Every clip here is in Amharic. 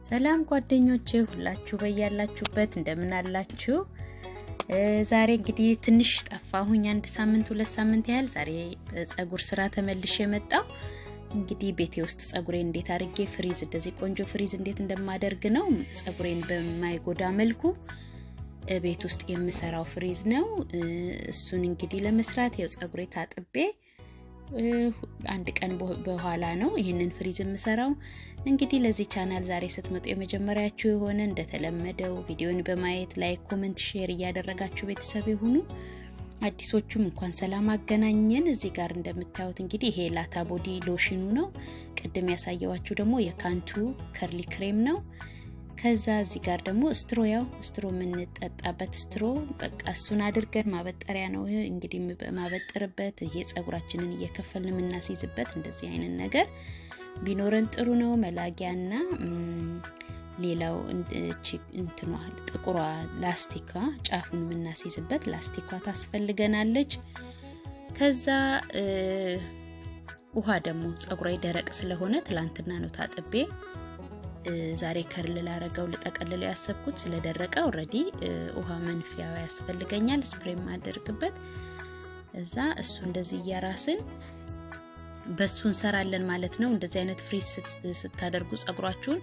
ሰላም ጓደኞቼ ሁላችሁ በያላችሁበት እንደምን አላችሁ? ዛሬ እንግዲህ ትንሽ ጠፋሁኝ፣ አንድ ሳምንት ሁለት ሳምንት ያህል። ዛሬ ጸጉር ስራ ተመልሼ የመጣው እንግዲህ ቤቴ ውስጥ ጸጉሬን እንዴት አድርጌ ፍሪዝ እንደዚህ ቆንጆ ፍሪዝ እንዴት እንደማደርግ ነው። ጸጉሬን በማይጎዳ መልኩ ቤት ውስጥ የምሰራው ፍሪዝ ነው። እሱን እንግዲህ ለመስራት ያው ጸጉሬ ታጥቤ አንድ ቀን በኋላ ነው ይህንን ፍሪዝ የምሰራው። እንግዲህ ለዚህ ቻናል ዛሬ ስትመጡ የመጀመሪያችሁ የሆነ እንደተለመደው ቪዲዮን በማየት ላይክ፣ ኮመንት፣ ሼር እያደረጋችሁ ቤተሰብ የሆኑ አዲሶቹም እንኳን ሰላም አገናኘን። እዚህ ጋር እንደምታዩት እንግዲህ ይሄ ላታ ቦዲ ሎሽኑ ነው። ቅድም ያሳየዋችሁ ደግሞ የካንቱ ከርሊ ክሬም ነው። ከዛ እዚህ ጋር ደግሞ ስትሮ ያው ስትሮ የምንጠጣበት ስትሮ በቃ እሱን አድርገን ማበጠሪያ ነው እንግዲህ ማበጠርበት ይሄ ጸጉራችንን እየከፈልን የምናስይዝበት እንደዚህ አይነት ነገር ቢኖረን ጥሩ ነው። መላጊያና ሌላው እንትኗ ጥቁሯ ላስቲኳ ጫፉን የምናስይዝበት ላስቲኳ ታስፈልገናለች። ከዛ ውሃ ደግሞ ጸጉሯ ደረቅ ስለሆነ ትላንትና ነው ታጥቤ ዛሬ ከርል ላረገው ልጠቀልለው ያሰብኩት ስለደረቀ ኦልሬዲ ውሃ መንፊያው ያስፈልገኛል፣ ስፕሬ ማደርግበት እዛ እሱ እንደዚህ እያራስን በሱ እንሰራለን ማለት ነው። እንደዚህ አይነት ፍሪዝ ስታደርጉ ጸጉራችሁን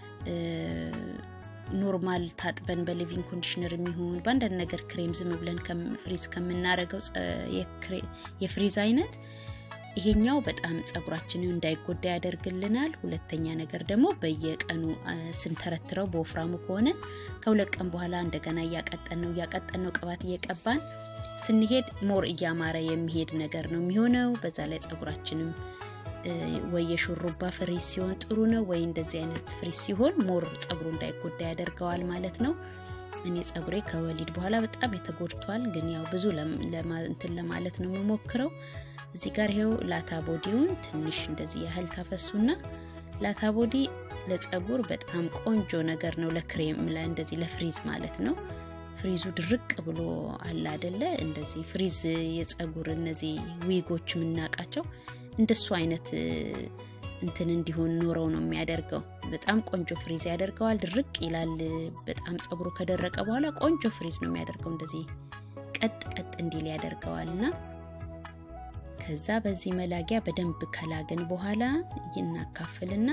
ኖርማል ታጥበን በሊቪንግ ኮንዲሽነር የሚሆን በአንዳንድ ነገር ክሬም ዝም ብለን ፍሪዝ ከምናረገው የፍሪዝ አይነት ይሄኛው በጣም ጸጉራችንን እንዳይጎዳ ያደርግልናል። ሁለተኛ ነገር ደግሞ በየቀኑ ስንተረትረው በወፍራሙ ከሆነ ከሁለት ቀን በኋላ እንደገና እያቀጠን ነው እያቀጠን ነው ቅባት እየቀባን ስንሄድ ሞር እያማረ የሚሄድ ነገር ነው የሚሆነው። በዛ ላይ ጸጉራችንም ወይ የሹሩባ ፍሪዝ ሲሆን ጥሩ ነው፣ ወይ እንደዚህ አይነት ፍሪዝ ሲሆን ሞር ጸጉሩ እንዳይጎዳ ያደርገዋል ማለት ነው። እኔ ጸጉሬ ከወሊድ በኋላ በጣም የተጎድቷል፣ ግን ያው ብዙ እንትን ለማለት ነው የምሞክረው። እዚህ ጋር ይሄው ላታ ቦዲውን ትንሽ እንደዚህ ያህል ታፈሱና ላታ ቦዲ ለጸጉር በጣም ቆንጆ ነገር ነው። ለክሬም እንደዚህ ለፍሪዝ ማለት ነው። ፍሪዙ ድርቅ ብሎ አለ አደለ? እንደዚህ ፍሪዝ የጸጉር እነዚህ ዊጎች የምናውቃቸው እንደሱ አይነት እንትን እንዲሆን ኖረው ነው የሚያደርገው። በጣም ቆንጆ ፍሪዝ ያደርገዋል። ድርቅ ይላል። በጣም ጸጉሩ ከደረቀ በኋላ ቆንጆ ፍሪዝ ነው የሚያደርገው። እንደዚህ ቀጥ ቀጥ እንዲል ያደርገዋል እና ከዛ በዚህ መላጊያ በደንብ ከላግን በኋላ ይናካፍልና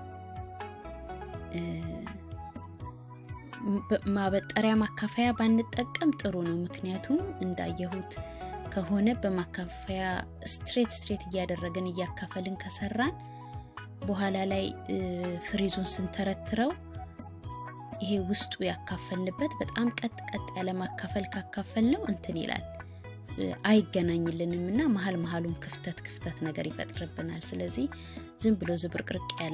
ማበጠሪያ ማካፈያ ባንጠቀም ጥሩ ነው። ምክንያቱም እንዳየሁት ከሆነ በማካፈያ ስትሬት ስትሬት እያደረግን እያካፈልን ከሰራን በኋላ ላይ ፍሪዙን ስንተረትረው ይሄ ውስጡ ያካፈልንበት በጣም ቀጥ ቀጥ ያለ ማካፈል ካካፈል ነው እንትን ይላል አይገናኝልንም እና መሀል መሀሉን ክፍተት ክፍተት ነገር ይፈጥርብናል። ስለዚህ ዝም ብሎ ዝብርቅርቅ ያለ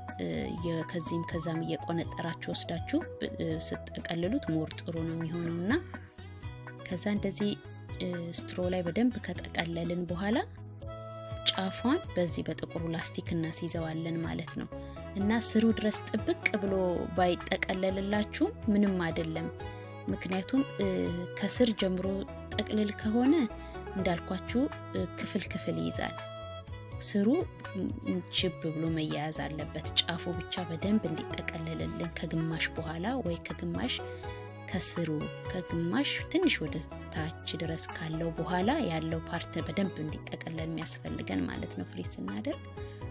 ከዚህም ከዛም እየቆነጠራችሁ ወስዳችሁ ስጠቀልሉት ሞር ጥሩ ነው የሚሆነው እና ከዛ እንደዚህ ስትሮ ላይ በደንብ ከጠቀለልን በኋላ ጫፏን በዚህ በጥቁሩ ላስቲክ እናስይዘዋለን ማለት ነው እና ስሩ ድረስ ጥብቅ ብሎ ባይጠቀለልላችሁ ምንም አይደለም። ምክንያቱም ከስር ጀምሮ ጥቅልል ከሆነ እንዳልኳችሁ ክፍል ክፍል ይይዛል። ስሩ ችብ ብሎ መያያዝ አለበት። ጫፉ ብቻ በደንብ እንዲጠቀለልልን ከግማሽ በኋላ ወይ ከግማሽ ከስሩ ከግማሽ ትንሽ ወደ ታች ድረስ ካለው በኋላ ያለው ፓርት በደንብ እንዲጠቀለል የሚያስፈልገን ማለት ነው ፍሪዝ ስናደርግ።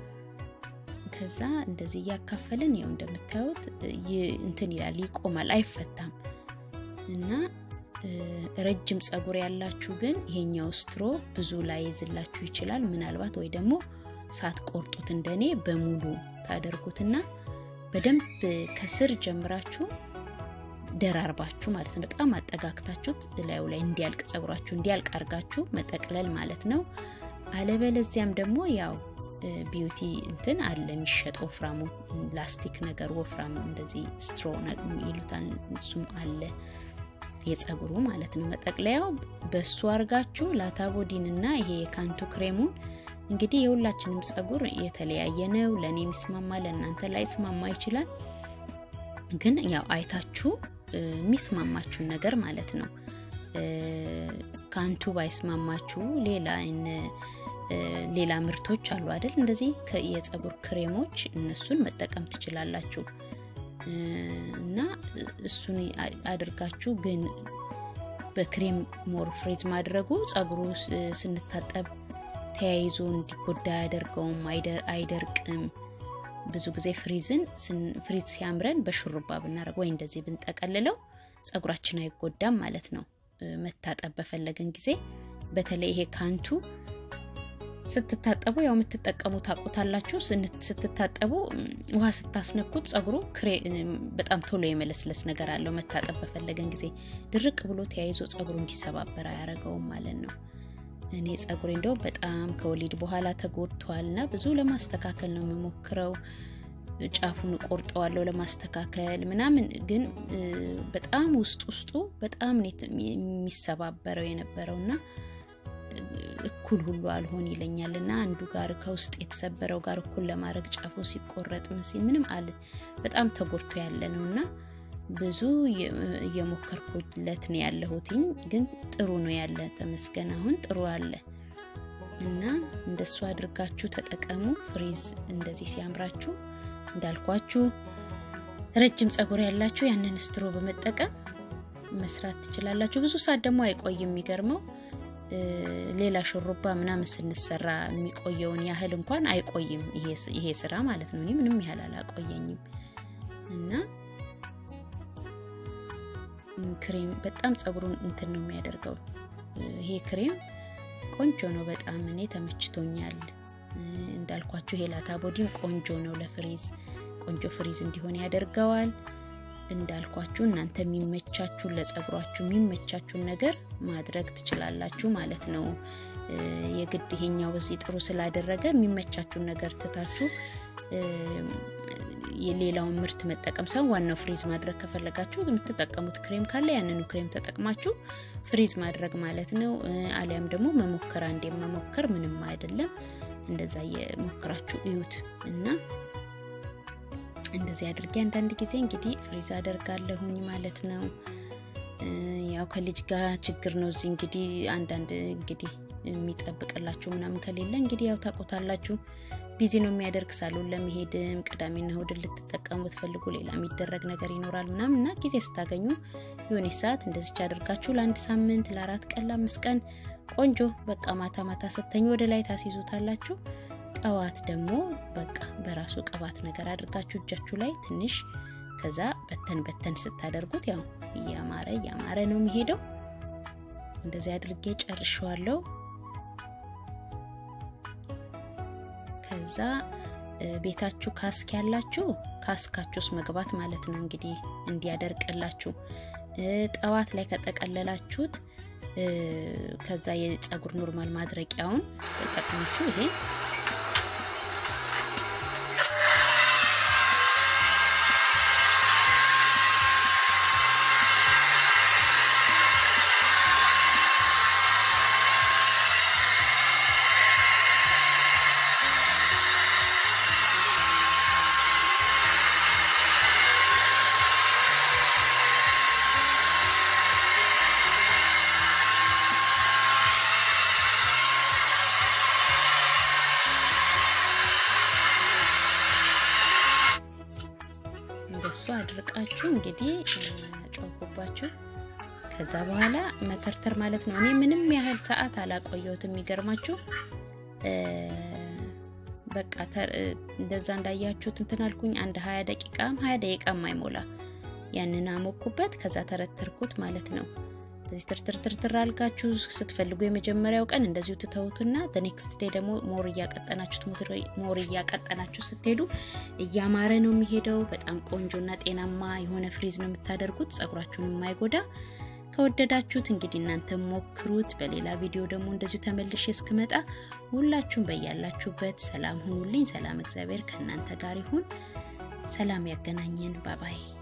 ከዛ እንደዚህ እያካፈልን ይኸው እንደምታዩት እንትን ይላል፣ ይቆማል፣ አይፈታም እና ረጅም ጸጉር ያላችሁ ግን ይሄኛው ስትሮ ብዙ ላይ ይዝላችሁ ይችላል። ምናልባት ወይ ደግሞ ሳትቆርጡት እንደኔ በሙሉ ታደርጉትና በደንብ ከስር ጀምራችሁ ደራርባችሁ ማለት ነው። በጣም አጠጋግታችሁት ላዩ ላይ እንዲያልቅ ጸጉራችሁ እንዲያልቅ አርጋችሁ መጠቅለል ማለት ነው። አለበለዚያም ደግሞ ያው ቢዩቲ እንትን አለ የሚሸጥ ወፍራሙ ላስቲክ ነገር ወፍራሙ እንደዚህ ስትሮ ይሉታል። እሱም አለ የጸጉሩ ማለት ነው። መጠቅለያው በሱ አርጋችሁ ላታቦዲንና ይሄ የካንቱ ክሬሙን እንግዲህ የሁላችንም ጸጉር የተለያየ ነው። ለእኔ የሚስማማ ለእናንተ ላይ ስማማ ይችላል። ግን ያው አይታችሁ የሚስማማችሁን ነገር ማለት ነው። ካንቱ ባይስማማችሁ ሌላ ሌላ ምርቶች አሉ አይደል? እንደዚህ የጸጉር ክሬሞች እነሱን መጠቀም ትችላላችሁ። እና እሱን አድርጋችሁ ግን በክሬም ሞር ፍሪዝ ማድረጉ ጸጉሩ ስንታጠብ ተያይዞ እንዲጎዳ አያደርገውም፣ አይደርቅም። ብዙ ጊዜ ፍሪዝን ፍሪዝ ሲያምረን በሹሩባ ብናደርግ ወይ እንደዚህ ብንጠቀልለው ጸጉራችን አይጎዳም ማለት ነው። መታጠብ በፈለግን ጊዜ በተለይ ይሄ ካንቱ ስትታጠቡ ያው የምትጠቀሙ ታውቁታላችሁ። ስትታጠቡ ውሃ ስታስነኩት ጸጉሩ በጣም ቶሎ የመለስለስ ነገር አለው። መታጠብ በፈለገን ጊዜ ድርቅ ብሎ ተያይዞ ጸጉሩ እንዲሰባበር አያደርገውም ማለት ነው። እኔ ጸጉሬ እንደው በጣም ከወሊድ በኋላ ተጎድቷል እና ብዙ ለማስተካከል ነው የምሞክረው። ጫፉን ቆርጠዋለሁ ለማስተካከል ምናምን፣ ግን በጣም ውስጥ ውስጡ በጣም የሚሰባበረው የነበረው እና እኩል ሁሉ አልሆን ይለኛል እና አንዱ ጋር ከውስጥ የተሰበረው ጋር እኩል ለማድረግ ጫፉ ሲቆረጥ ሲል ምንም አለ በጣም ተጎድቶ ያለ ነው እና ብዙ እየሞከርኩለት ነው ያለሁትኝ። ግን ጥሩ ነው ያለ ተመስገን፣ አሁን ጥሩ አለ እና እንደሱ አድርጋችሁ ተጠቀሙ። ፍሪዝ እንደዚህ ሲያምራችሁ እንዳልኳችሁ ረጅም ጸጉር ያላችሁ ያንን ስትሮ በመጠቀም መስራት ትችላላችሁ። ብዙ ሰዓት ደግሞ አይቆይም። የሚገርመው ሌላ ሹሩባ ምናምን ስንሰራ የሚቆየውን ያህል እንኳን አይቆይም ይሄ ስራ ማለት ነው። እኔ ምንም ያህል አላቆየኝም እና ክሬም በጣም ጸጉሩን እንትን ነው የሚያደርገው። ይሄ ክሬም ቆንጆ ነው በጣም እኔ ተመችቶኛል። እንዳልኳችሁ ይሄ ላታ ቦዲም ቆንጆ ነው ለፍሪዝ ቆንጆ ፍሪዝ እንዲሆን ያደርገዋል። እንዳልኳችሁ እናንተ የሚመቻችሁን ለጸጉሯችሁ የሚመቻችሁን ነገር ማድረግ ትችላላችሁ ማለት ነው። የግድ ይሄኛው በዚህ ጥሩ ስላደረገ የሚመቻችሁን ነገር ትታችሁ የሌላውን ምርት መጠቀም ሳይሆን ዋናው ፍሪዝ ማድረግ ከፈለጋችሁ የምትጠቀሙት ክሬም ካለ ያንኑ ክሬም ተጠቅማችሁ ፍሪዝ ማድረግ ማለት ነው። አሊያም ደግሞ መሞከር አንዴ መሞከር ምንም አይደለም። እንደዛ የሞክራችሁ እዩት እና እንደዚህ አድርጌ አንዳንድ ጊዜ እንግዲህ ፍሪዝ አደርጋለሁኝ ማለት ነው። ያው ከልጅ ጋር ችግር ነው እዚህ እንግዲህ አንዳንድ እንግዲህ የሚጠብቅላችሁ ምናምን ከሌለ እንግዲህ ያው ታቆታላችሁ። ቢዚ ነው የሚያደርግ ሳሎን ለመሄድም ቅዳሜና እሁድን ልትጠቀሙ ትፈልጉ ሌላ የሚደረግ ነገር ይኖራል ምናምን እና ጊዜ ስታገኙ የሆነ ሰዓት እንደዚች አድርጋችሁ ለአንድ ሳምንት ለአራት ቀን ለአምስት ቀን ቆንጆ በቃ ማታ ማታ ስተኙ ወደ ላይ ታስይዙታላችሁ። ጠዋት ደግሞ በቃ በራሱ ቅባት ነገር አድርጋችሁ እጃችሁ ላይ ትንሽ ከዛ በተን በተን ስታደርጉት ያው እያማረ እያማረ ነው የሚሄደው። እንደዚህ አድርጌ ጨርሸዋለሁ። ከዛ ቤታችሁ ካስክ ያላችሁ ካስካችሁ ውስጥ መግባት ማለት ነው እንግዲህ እንዲያደርቅላችሁ። ጠዋት ላይ ከጠቀለላችሁት ከዛ የፀጉር ኖርማል ማድረቂያውን ተጠቅማችሁ ይሄ እንደሱ አድርቃችሁ እንግዲህ ጮኩባችሁ። ከዛ በኋላ መተርተር ማለት ነው። እኔ ምንም ያህል ሰዓት አላቆየሁትም። የሚገርማችሁ በቃ እንደዛ እንዳያችሁት እንትን አልኩኝ። አንድ ሀያ ደቂቃም ሀያ ደቂቃም አይሞላ ያንን አሞኩበት። ከዛ ተረተርኩት ማለት ነው። እንደዚህ ትርትርትርትር አልጋችሁ ስትፈልጉ የመጀመሪያው ቀን እንደዚሁ ትተውቱና ኔክስት ዴይ ደግሞ ሞር እያቀጠናችሁት ሞር እያቀጠናችሁ ስትሄዱ እያማረ ነው የሚሄደው። በጣም ቆንጆና ጤናማ የሆነ ፍሪዝ ነው የምታደርጉት፣ ጸጉራችሁን የማይጎዳ ከወደዳችሁት እንግዲህ እናንተ ሞክሩት። በሌላ ቪዲዮ ደግሞ እንደዚሁ ተመልሼ እስክመጣ ሁላችሁም በያላችሁበት ሰላም ሁኑልኝ። ሰላም እግዚአብሔር ከእናንተ ጋር ይሁን። ሰላም ያገናኘን። ባባይ